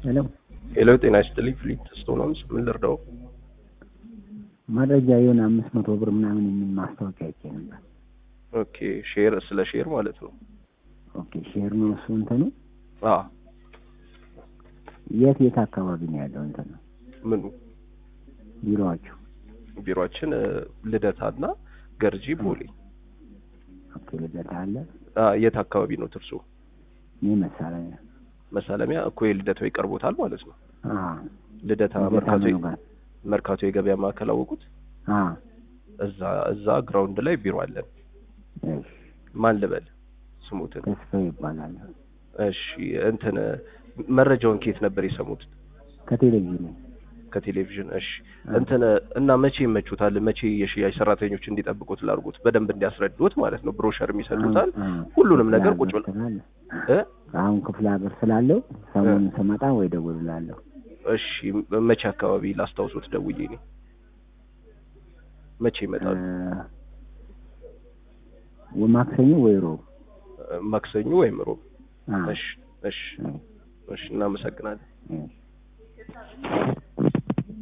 ሄሎ ሄሎ፣ ጤና ይስጥልኝ። ፍሊት ስቶንስ ምን ልርዳው? መረጃ የሆነ አምስት መቶ ብር ምናምን የሚል ማስታወቂያ አይቼ ነበር። ኦኬ፣ ሼር ስለ ሼር ማለት ነው። ኦኬ ሼር ነው እሱ እንትኑ አ የት የት አካባቢ ነው ያለው እንትኑ ምኑ ቢሮዎቹ? ቢሮአችን እ፣ ልደታና ገርጂ ቦሌ። ኦኬ ልደታ አለ። አ የት አካባቢ ነው ትርሱ? እኔ መሳለኛ መሳለሚያ እኮ የልደታው ይቀርቦታል ማለት ነው። አ ልደታ ልደታ መርካቶ ምኑ ጋር? መርካቶ የገበያ ማዕከል አወቁት? አ እዛ እዛ ግራውንድ ላይ ቢሮ አለን። እሺ ማን ልበል ስሙትን? ተስፋ ይባላል። እሺ እንትን መረጃውን ከየት ነበር የሰሙት? ከቴሌቪዥን ከቴሌቪዥን። እሺ እንትን እና መቼ ይመቹታል? መቼ የሽያጭ ሰራተኞች እንዲጠብቁት ላድርጉት? በደንብ እንዲያስረዱት ማለት ነው። ብሮሸር የሚሰጡታል አ- አ፣ ሁሉንም ክፍለ ነገር ሀገር ቁጭ ብለው ስላለ እ አሁን ክፍለ ሀገር ስላለው ሰሞኑን ስመጣ ወይ ደውልላለሁ። እሺ መቼ አካባቢ ላስታውሱት ደውዬ እኔ መቼ ይመጣሉ? እ፣ ማክሰኞ ወይ ሮብ ማክሰኞ ወይም ሮብ። አ፣ እሺ እሺ እ፣ እሺ እናመሰግናለን። እ።